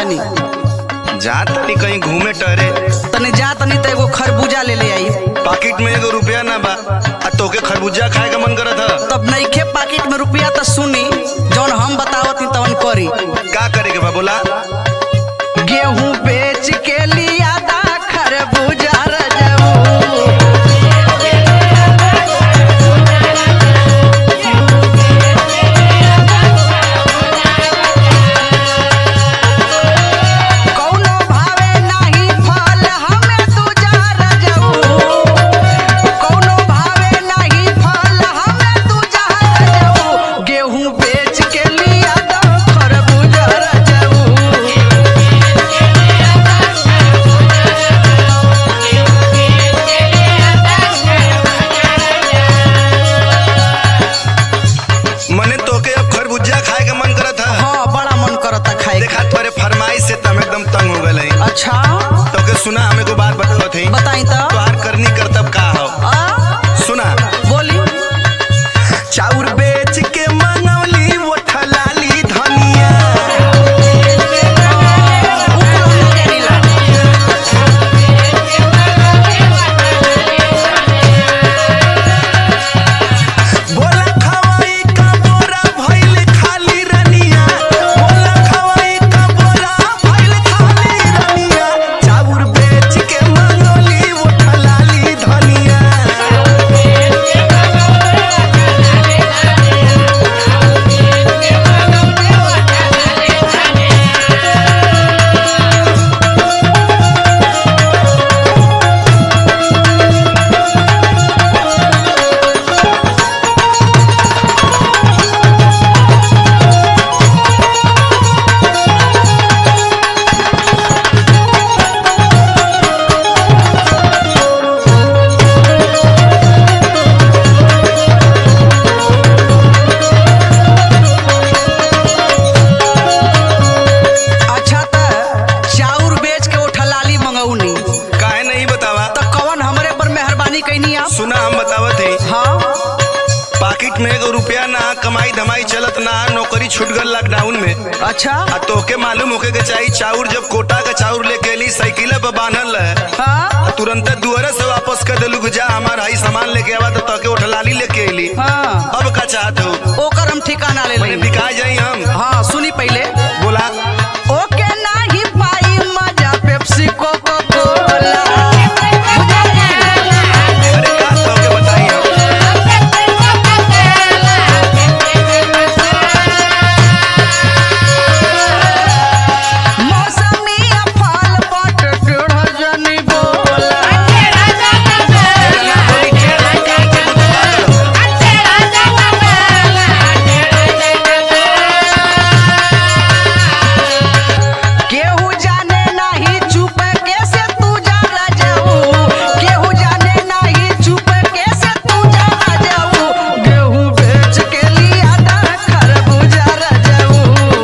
तनी जा तनी कहीं घूमे टहरे तनी जा तनी तो एगो खरबूजा ले ले आई पाकिट में एगो रुपया ना बा आ तोके खरबूजा खाए का मन करत ह तब नईखे पाकिट में रुपया तो सुनी जौन हम बतावत ही तवन करी का करे के बा बोला गेहूं बेच के लिया दा खरबूजा रजऊ कौनो भावे नाही फल हमें दूजा रजऊ कौनो भावे नाही फल हमें दूजा रजऊ गेहूं बेच के लिया दा खरबूजा रजऊ मने तोके अब खरबूजा खाए का मन करत ह हाँ बड़ा मन करता खाए देखा तोरे फरमाइश से तम एकदम तंग हो गए अच्छा तोके सुना हमें को बात बतावत है बताई तो तोहार करनी करतब का हो आ, सुना बोली चाउर बेच के मंगवली वो ठलाली धनिया बोला खवाई का बोरा भइल खाली रनिया बोला खवाई का बोरा भइल खाली रनिया चाउर बेच के मंगवली वो ठलाली धनिया अच्छा त चाउर बेच के उठा लाली मंगौनी काहे नहीं बतावा तो कवन हमरे पर मेहरबानी कैनी आप सुना हम बतावत है हाँ पाकिट में एगो रुपया ना कमाई धमाई चलत ना नौकरी छूट गल लॉकडाउन में अच्छा आ तोके मालूम होके के चाहिए चाउर जब कोटा का चाउर लेके अली साइकिल पे बांधल रहे हाँ तुरंत दुआरे से वापस कर देलू कि जा हमार हाई सामान लेके आवा तो तोके उठलाली लेके अली हाँ अब का चाहत हो ओकर हम ठिकाना ले मैंने लेंगे बिका जाई हम हाँ सुनी पहले बोला ओके नाही पाई मजा पेप्सी कोको कोला अरे का तोके बताई हम मौसमी फल बट टेढ़ जनी बोला केहू जाने नाही चुप कैसे तू जा जाऊ केहू जाने नाही चुप कैसे तू जा जाऊ गेहूं बेच के लिया दा खरबूजा जाऊ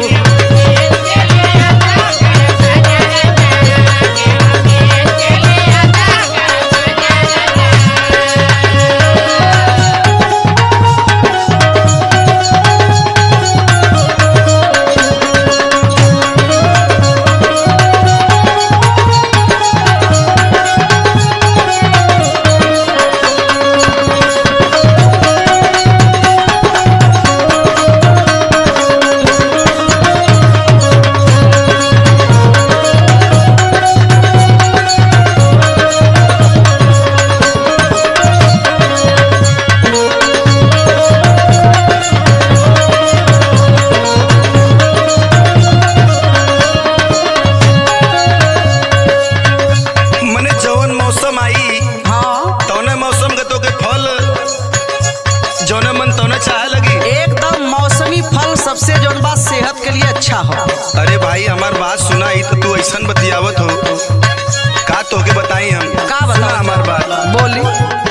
मने जवन मौसम आई हाँ तौने मौसम के तोके फल जौने मन तौने चाहे लगी एकदम मौसमी फल सबसे जौन बात सेहत के लिए अच्छा हो अरे भाई हमार बात सुनाई तो तू ऐसन बतियावत हो का तोके बताई हम का सुना बताओ हमार बात बोली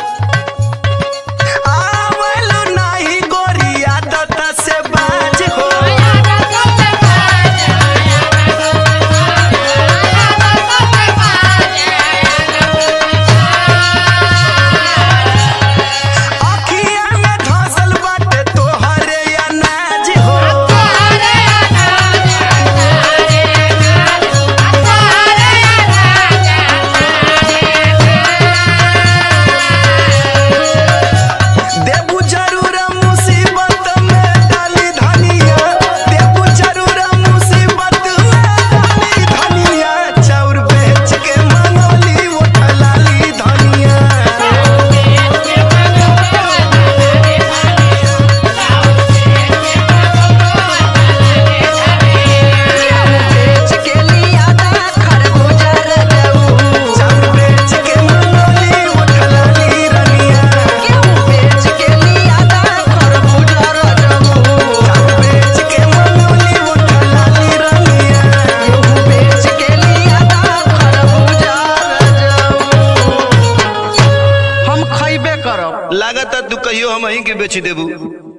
आवलो नाही गोरिया दता से बाज हो अखिया में धसल बाटे तोहरे अनाज हो Hare लागत तू कहियो हम ही के बेच देबू